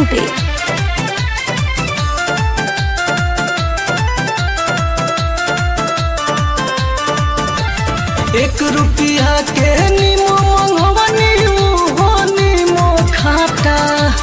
टूटे एक रुपया के नीमो मंगवनी हो नीमो खाटा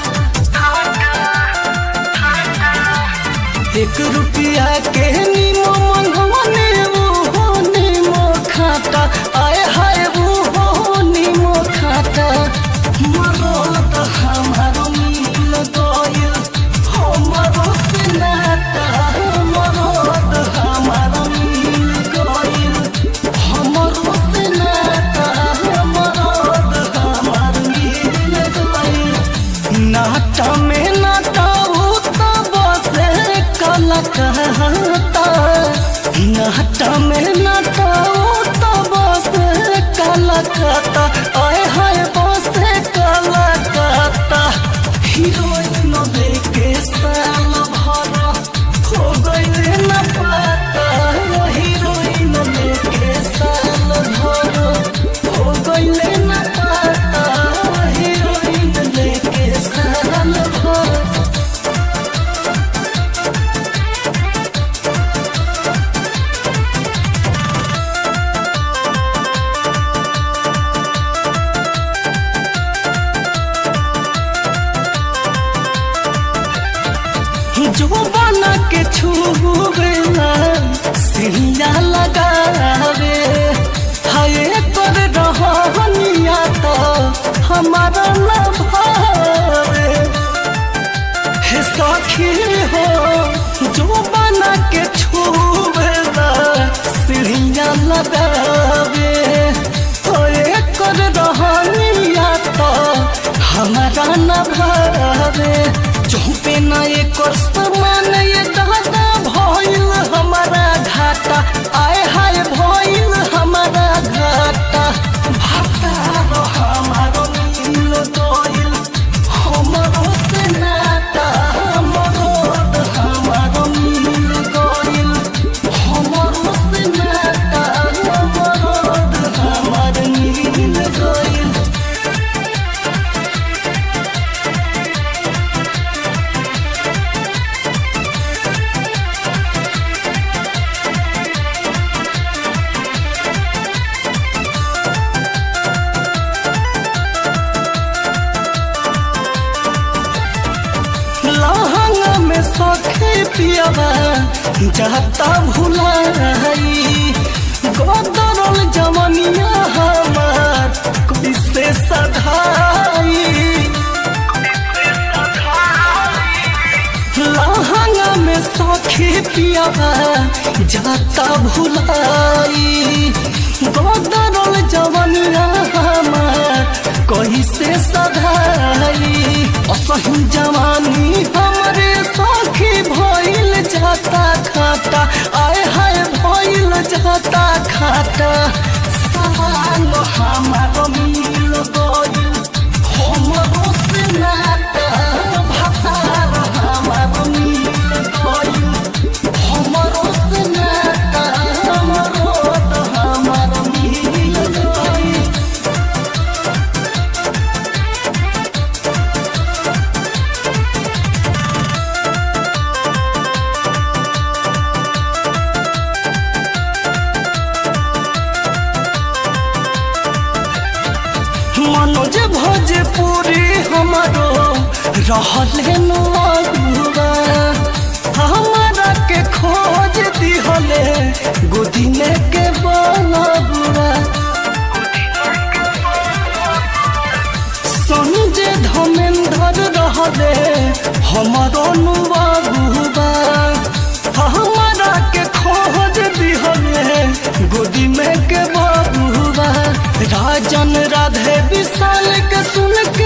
एक रुपया के नीमो मंगवनी हो नीमो खाता आए हाय वो हो नीमो खाता मरो त हमारो मिल गइल हमरो से नाता मरो त हमारो मिल गइल हमरो से नाता हमरो त हमार मिल गइल नाटा में नाटा हो तो बसे काला कहता नाटा में नाटा हो तो बसे काला कहता आए हाय बसे काला कहता हीरोइन देखे साल भर हो गइले न पाता हीरोइन देखे साल भर हो गइले न पाता हीरोइन देखे साल भर जो बना के छुएला सिहिया लगावे हाय कर रहनिया तो हमारा न भावे हे सखी हो जो बना के छुएला सिहिया लगावे हाय कर रहनिया तो हमारा न भावे चौपे न एकर समान ये दादा भइल हमारा घाटा आए हाय भइल हमारा घाटा भाटा हमारो मिल गइल हमरो से नाता हमरो हमारो मिल गइल हमरो से नाता हमरो हमार मिल गइल लहंगा में सखे पियावा जाता भुलाई गोदरल जवनिया हमार कैसे सधाई लहंगा में सखे पियावा जाता भुलाई गोदरल जवनिया हमार कैसे सधाई असही जवानी हमरे सखी भइल जाता खाता आए हाय भइल जाता खाता सामान हमार मिल गइल हमरो से नाता भातार हमार मिल गइल हमरो से नाता हमरो त हमार मिल गइल मनोज भोजपुरी हमारो रहले नुआ हमारा के खोज दिहले गोदी में के बलबुआ संजय धमेंद्र रहले हमारो नुआ हमारा के खोज दिहले गोदी में के बबुआ राजन राधे विशाल के सुन